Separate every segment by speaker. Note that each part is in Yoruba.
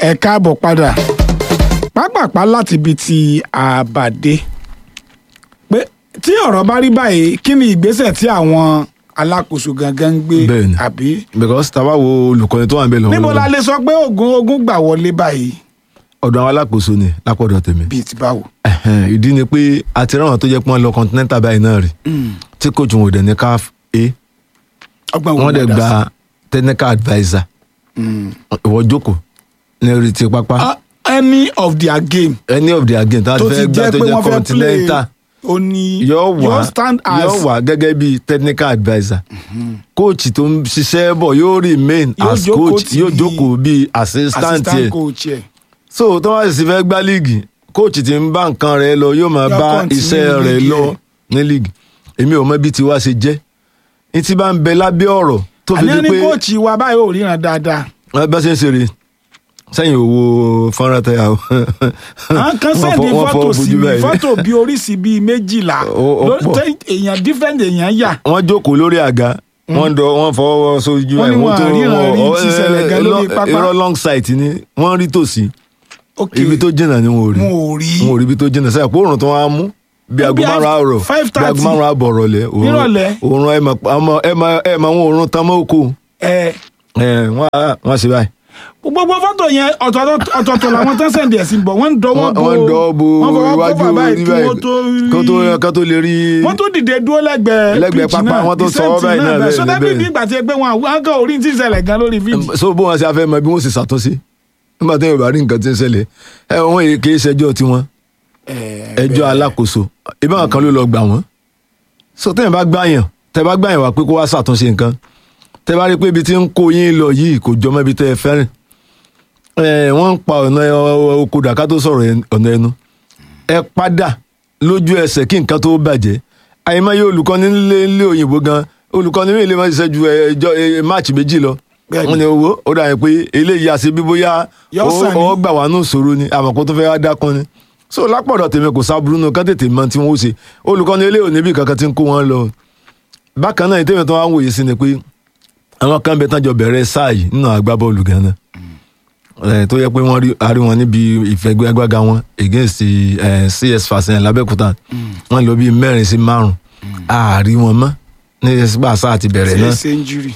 Speaker 1: ẹ káàbọ̀ padà pápápá láti ibi tí àbàdé pé tí ọ̀rọ̀ bá rí báyìí kí ni ìgbésẹ̀ tí àwọn alákòóso gangan ń gbé
Speaker 2: Bẹ́ẹ̀ni.
Speaker 1: àbí
Speaker 2: because tá a bá wo olùkọ́ni tó wà ń bẹ̀ lọ́wọ́
Speaker 1: níbo la lè sọ pé ogun ogun gbà wọlé báyìí
Speaker 2: ọ̀dọ̀ àwọn alákòóso ni lápọ̀dọ̀ tèmi
Speaker 1: bíi ti báwo.
Speaker 2: Ẹ̀hẹ̀n, ìdí ni pé àti ráwọn tó jẹ́ pé wọ́n lọ continental báyìí náà rí tí coach wọn ò dẹ̀ ní caf a
Speaker 1: ọgbọ́n wo
Speaker 2: wọ́n dẹ̀
Speaker 1: ló dá
Speaker 2: gba technical adviser
Speaker 1: sí? Mm.
Speaker 2: ìwọ jókòó ní orí ti pápá
Speaker 1: Ah, any of their game
Speaker 2: any of their game tó
Speaker 1: tó
Speaker 2: ti
Speaker 1: ti
Speaker 2: fẹ́ gbá
Speaker 1: jẹ́
Speaker 2: tó
Speaker 1: pé
Speaker 2: jẹ́
Speaker 1: wọ́n fẹ́ play
Speaker 2: continental
Speaker 1: ó ní
Speaker 2: yóò wá
Speaker 1: yóò stand as
Speaker 2: yóò wá gẹ́gẹ́ bí technical adviser coach tó ń ṣiṣẹ́ bọ̀ yóò remain
Speaker 1: Yóò
Speaker 2: as
Speaker 1: jókòó
Speaker 2: coach
Speaker 1: tí-
Speaker 2: yóò jókòó bí assistant
Speaker 1: assistant
Speaker 2: yẹ
Speaker 1: coach ẹ̀.
Speaker 2: so tó wá sì fẹ́ gbá líìgì coach tí ń bá nǹkan rẹ̀ lọ yóò máa
Speaker 1: Yóò
Speaker 2: bá
Speaker 1: continue
Speaker 2: iṣẹ́ rẹ̀
Speaker 1: líìgì
Speaker 2: lọ
Speaker 1: ẹ̀.
Speaker 2: ní líìgì èmi ò mọ bí tiwa ṣe jẹ́ ní tí bá ń bẹ lábẹ́ ọ̀rọ̀ tó fi
Speaker 1: àní
Speaker 2: di
Speaker 1: ẹni
Speaker 2: pé
Speaker 1: kóòchì wa báyìí ò ríran dáadáa
Speaker 2: wọ́n bá ṣe ń ṣeré sẹ́yìn owó fọ́nrán tẹ́yà o.
Speaker 1: àwọn kan
Speaker 2: Wọ́n
Speaker 1: sẹ́ẹ̀dì
Speaker 2: fọ- wọ́n fọ
Speaker 1: fọ́tò sí
Speaker 2: ojú
Speaker 1: mi
Speaker 2: báyìí.
Speaker 1: fọ́tò bíi oríṣi bíi méjìlá
Speaker 2: Ó- ó
Speaker 1: ló-
Speaker 2: pọ̀.
Speaker 1: tẹ́ èèyàn different èèyàn yà
Speaker 2: wọ́n jókòó lórí àga wọ́n dọ̀ wọ́n fọwọ́ sójú
Speaker 1: Wọ́n ní
Speaker 2: ẹ̀,
Speaker 1: wọn
Speaker 2: tó-
Speaker 1: àríran rí
Speaker 2: wọ́n-
Speaker 1: tí ṣẹlẹ̀ gan
Speaker 2: ẹ-
Speaker 1: lórí
Speaker 2: ẹ-
Speaker 1: pápá.
Speaker 2: irọ́ long sight ni wọ́n rí tòsí
Speaker 1: ok
Speaker 2: ibi tó jìnnà ni wọn ò rí
Speaker 1: wọn ò rí
Speaker 2: wọn ò rí ibi tó jìnnà sẹ́yìn pé òòrùn tó wá mú bí aago
Speaker 1: Bí
Speaker 2: márùn àárọ̀
Speaker 1: five
Speaker 2: bí aago
Speaker 1: thirty.
Speaker 2: márùn àbọ̀ rọ̀lẹ́
Speaker 1: Nírọ̀lẹ́.
Speaker 2: òòrùn ẹ̀ mọ̀ àmọ́ ẹ̀ mọ̀ ẹ̀ mọ̀ àwọn òòrùn tán mọ́ òkú
Speaker 1: ẹ
Speaker 2: ẹ̀ wọ́n á- wọ́n ṣe báyìí
Speaker 1: gbogbo fọ́tò yẹn ọ̀tọ̀ọ̀tọ̀ ọ̀tọ̀ọ̀tọ̀ làwọn tán sẹ́ǹdì ẹ̀ sí bọ̀ wọ́n ń dọwọ́
Speaker 2: wọ́n
Speaker 1: bo
Speaker 2: wọ́n dọ́ bo
Speaker 1: wọ́n fọwọ́
Speaker 2: iwájú
Speaker 1: kọ́fà báyìí
Speaker 2: orí
Speaker 1: kí
Speaker 2: báyìí
Speaker 1: wọ́n tó
Speaker 2: kó tó
Speaker 1: rí
Speaker 2: kó tó lè rí
Speaker 1: wọ́n tó dìde dúró lẹ́gbẹ̀ẹ́
Speaker 2: Lẹ́gbẹ̀ẹ́
Speaker 1: pitch
Speaker 2: pápá,
Speaker 1: náà,
Speaker 2: wọ́n tó
Speaker 1: the
Speaker 2: sọ
Speaker 1: same
Speaker 2: ọ́ báyìí
Speaker 1: thing
Speaker 2: náà bẹ́ẹ̀
Speaker 1: so
Speaker 2: ni,
Speaker 1: dábì
Speaker 2: bẹ́ẹ̀
Speaker 1: bí
Speaker 2: ni.
Speaker 1: ìgbà tí ẹ pé wọn àwọn kan orí tí ń ṣẹlẹ̀ gan lórí fídíò
Speaker 2: so bó wọn ṣe afẹ́ mọ bí wọ́n sì ṣàtúnṣe nígbà tí yorùbá rí nǹkan tí ń ṣẹlẹ̀ ẹ wọ́n yìí kì í ṣẹjọ́ tiwọn ẹjọ́ alákòóso ìbáwọn kan ló lọ gbà wọ́n so tẹ́yìn bá gbàyàn tẹ́ bá gbàyàn wá pé kó wá ṣàtúnṣe nǹkan tẹ́ bá rí pé ibi tí ń kó yín lọ yìí kò jọ mọ́ ibi tẹ́ ẹ fẹ́ràn ẹ wọ́n ń pa ọ̀nà oko dàká tó sọ̀rọ̀ ẹ- ọ̀nà ẹnu ẹ padà lójú ẹsẹ̀ kí nǹkan tó bàjẹ́ àyèmáyé olùkọ́ni nílé nílé òyìnbó gan olùkọ́ni mi lè má ṣiṣẹ́ ju ẹjọ́ máàcì méjì lọ
Speaker 1: Bẹ́ẹ̀ni.
Speaker 2: wọ́n ní owó ó dà yẹn pé eléyìí àṣẹ bí bóyá
Speaker 1: Yọ sàn ni.
Speaker 2: ó gbà wá nù sòro ni àmọ́ kó tó fẹ́ wá dákun ni so lápọ̀dọ̀ tèmi kò sábúrú nù kán tètè mọ tí wọ́n ó ṣe olùkọ́ni eléyìí ò níbi kankan tí ń kó wọn lọ bákan náà ìtẹ́wọ̀n tó wá ń wòye sí ni pé àwọn kan bẹ tán jọ bẹ̀rẹ̀ sáà yìí nínú agbábọ́ọ̀lù gan náà ẹ tó yẹ pé wọ́n rí arí wọn níbi ìfẹ́gbẹ́gbága wọn against ẹ cs fasen labẹ́kúta wọ́n lọ bíi mẹ́rin sí márùn àárí wọn mọ́ ní gbà sáà ti bẹ̀rẹ̀
Speaker 1: ṣe
Speaker 2: náà
Speaker 1: ṣe injury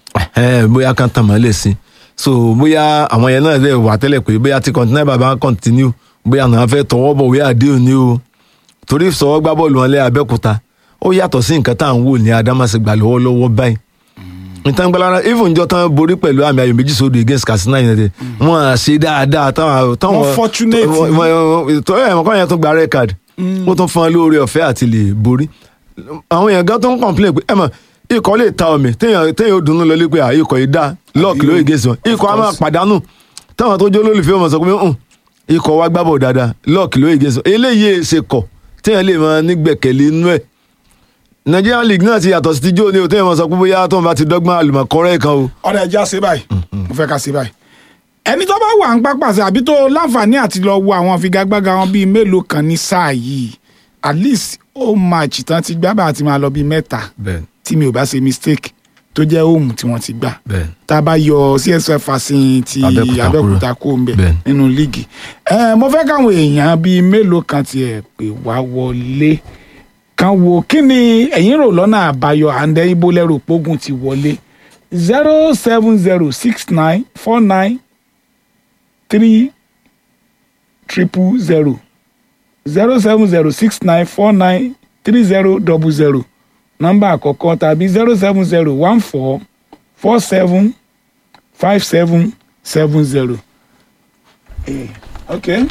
Speaker 2: ẹ bóyá kan tàn mọ́lẹ̀ sí so bóyá àwọn yẹn náà lè wà tẹ́lẹ̀ pé bóyá tí continental bàbá continue bóyá àwọn fẹ́ tọwọ́ bọ̀ wíyà àdéhùn ni o torí sọ̀wọ́ gbá bọ́ọ̀lù wọn lé abẹ́òkúta ó yàtọ̀ sí nǹkan tá à ń wò ní adámàsìgbà lọ́wọ́lọ́wọ́ báyìí nítorí gbọ́lára even njọ́ tán borí pẹ̀lú àmì ayò méjì sódò against Katsina United wọ́n á ṣe dáadáa táwọn táwọn
Speaker 1: Wọ́n fortunate.
Speaker 2: tó ẹ̀ mọ̀kàn yẹn tún gba red card ó tún fún wọn lóore ọ̀fẹ́ àti lè borí àwọn èèyàn gan tó ń complain pé ẹ mọ̀ ikọ̀ lè ta omi téèyàn téèyàn ó dunnú lọ lé pé à, ikọ̀ yìí dá lọ́ọ̀kì lóye gẹ̀ẹ́sì wọn ikọ̀ á máa pàdánù táwọn tó jó lólùfẹ́ wọn sọ pé "Hmm, ikọ̀ wa gbábọ̀ dáadáa lọ́ọ̀kì lóye gẹ̀ẹ́sì wọn eléyìí ṣe kọ̀ téèyàn lè máa nígbẹ̀kẹ̀lé inú ẹ̀ Nigerian League náà ti yàtọ̀ sí ti jó ni o téèyàn máa sọ pé bóyá tó ń bá ti dọ́gbọ́n àlùmọ̀kọ́rẹ́ kan o
Speaker 1: ọ̀rẹ́ ẹja ṣe báyìí mo fẹ́ ká ṣe báyìí ẹni tó bá wà ń pápásẹ̀ àbí tó láǹfààní àti lọ wo àwọn figagbága wọn bíi mélòó kan ní sáà yìí at least ó match tán ti gbá bá àti máa lọ bíi mẹ́ta
Speaker 2: bẹ́ẹ̀
Speaker 1: tí mi ò bá ṣe mistake tó jẹ́ home tí wọ́n ti gbà
Speaker 2: bẹ́ẹ̀
Speaker 1: tá a bá yọ csf fasin ti
Speaker 2: Abẹ́òkúta
Speaker 1: abẹ́òkúta kó ń bẹ̀
Speaker 2: Bẹ́ẹ̀.
Speaker 1: nínú líìgì ẹ mo fẹ́ káwọn èèyàn bíi mélòó kan tiẹ̀ pè wá wọlé kan wo kí ni ẹ̀yin rò lọ́nà àbáyọ àǹdẹ ibo lẹ́rù pógun ti wọlé zero seven zero six nine four nine three triple zero zero seven zero six nine four nine three zero double zero nọ́mbà àkọ́kọ́ tàbí zero seven zero one four four seven five seven seven zero. Eh, okay.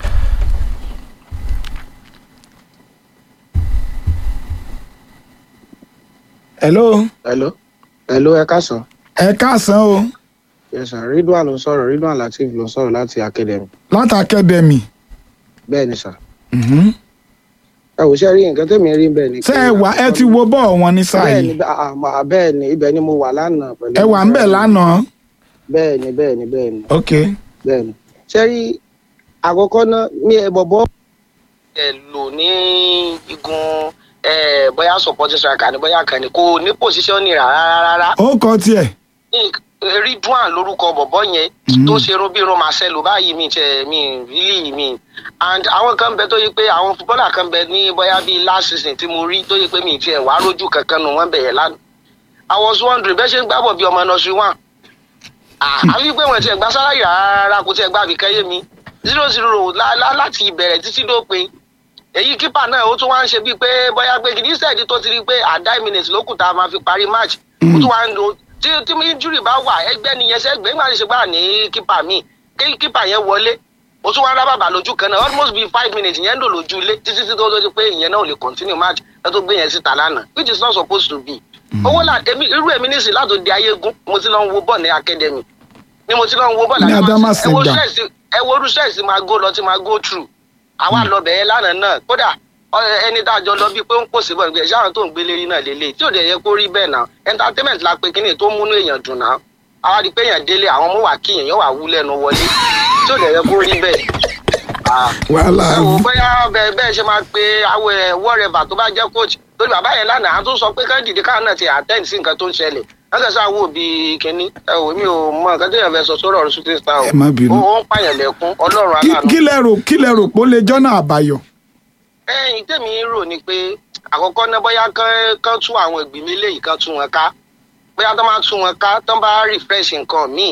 Speaker 1: hello
Speaker 3: hello hello ẹ káàsán
Speaker 1: ẹ káàsán o
Speaker 3: yes sir ridwan ló ń sọ̀rọ̀ ridwan lateef ló ń sọ̀rọ̀ láti academy
Speaker 1: láti academy
Speaker 3: bẹ́ẹ̀ ni sir
Speaker 1: Mhm.
Speaker 3: ẹ wò ṣe rí nǹkan tẹ̀mí rí bẹ́ẹ̀ ni.
Speaker 1: ṣé ẹ wà ẹ ti wo bọ́ọ̀ wọn ní sáà
Speaker 3: bẹ́ẹ̀ ni
Speaker 1: yìí
Speaker 3: bẹ́ẹ̀ ah, ah, bẹ́ẹ̀ ni ibẹ̀ ni mo wà lánàá pẹ̀lú.
Speaker 1: ẹ wà ń bẹ̀ lánàá
Speaker 3: bẹ́ẹ̀ ni bẹ́ẹ̀ ni bẹ́ẹ̀ ni
Speaker 1: ok
Speaker 3: bẹ́ẹ̀ ni ṣe rí àkọ́kọ́ náà mi ẹ bọ̀bọ̀. ẹ lò ní igun bóyá supporting striker ni bóyá kan ni kò ní position ni rárá rárá
Speaker 1: ó kọ tiẹ̀
Speaker 3: ridwan lórúkọ bọ̀bọ̀ yẹn
Speaker 1: Mm.
Speaker 3: tó ṣe irun bí irun marcelo báyìí mi tẹ mi really mi and àwọn kan bẹ tó yẹ pé àwọn footballer kan bẹ ní bóyá bíi last season tí mo rí tó yẹ pé mi tiẹ̀ wá rójú kankan nù wọ́n bẹ̀yẹ̀ lánàá i was wondering bẹ́ẹ̀ ṣe ń gbábọ̀ bí ọmọ nursery one Ah, àbí pé wọ́n tiẹ̀ gba sálárì rárá kò tiẹ̀ gba àbíkẹ́ yé mi zero zero lá- lá- láti ìbẹ̀rẹ̀ títí dópin èyí kípà náà ó tún wá ń ṣe bíi pé bóyá pé kìíní sẹ́ẹ̀dì tó ti rí pé àdá minutes ló kù tá a máa fi parí match ó tún wá ń lo tí tí injury bá wà ẹgbẹ́ nìyẹn sẹ́gbẹ́ nígbà tí ṣe gbà ní kípà míì kí kípà yẹn wọlé ó tún wá ń rábàbà lójú kan náà almost be five minutes yẹn ń lò lójú ilé títí tí tó tó di pé ìyẹn náà ò lè continue match ẹ tó gbé yẹn síta lánàá which is not supposed to be. owó là èmi irú èmi nísìnyí láti di ayégún mo ti lọ ń wo bọ́ọ̀ ní academy ni mo ti lọ ń wo bọ́ọ̀
Speaker 1: Ní
Speaker 3: láti
Speaker 1: Adama
Speaker 3: máa ẹ wo
Speaker 1: Senda.
Speaker 3: stress ẹ wo irú stress máa go lọ tí máa go through àwa lọ bẹ̀ẹ́ lánàá náà kódà ọ- ẹni tá a jọ lọ bíi pé ó ń pòsè bọ̀ nígbà ẹ̀ṣẹ́ àwọn tó ń gbélé rí náà lélẹ̀ tí ò dẹ̀ yẹ kó rí bẹ́ẹ̀ náà entertainment la pé kíni tó múnú èèyàn dùn náà àwa rí i pé èèyàn délé àwọn ọmọ wà kí èèyàn wà wú lẹ́nu wọlé tí ò dẹ̀ yẹ kó rí bẹ́ẹ̀. Ah,
Speaker 1: wàhálà
Speaker 3: ẹ wò ó bóyá bẹ́ẹ̀ bẹ́ẹ̀ ṣe máa pe awọ ẹ̀ wọ́rẹ́bà tó bá jẹ́ coach lórí bàbá yẹn lánàá a tún sọ pé ká dìde káwọn náà ti attend sí nǹkan tó ń ṣẹlẹ̀ wọ́n kàn sáà wò bí kínní ẹ wò mí ò mọ nǹkan tó yàn fẹ́ sọ sórí ọ̀rọ̀ shooting star o
Speaker 1: Ẹ má bínú.
Speaker 3: ó ó ń pààyàn lẹ́kún ọlọ́run
Speaker 1: Kí-
Speaker 3: aláàánú
Speaker 1: kí lẹ rò kí lẹ rò pé ó lè jọ́nà àbáyọ.
Speaker 3: ẹyin tèmi rò ni pé àkọ́kọ́ náà bóyá kán kán tún àwọn ìgbìmọ̀ eléyìí kán tún wọn ká bóyá tó máa tún wọn ká tó bá refresh nǹkan míì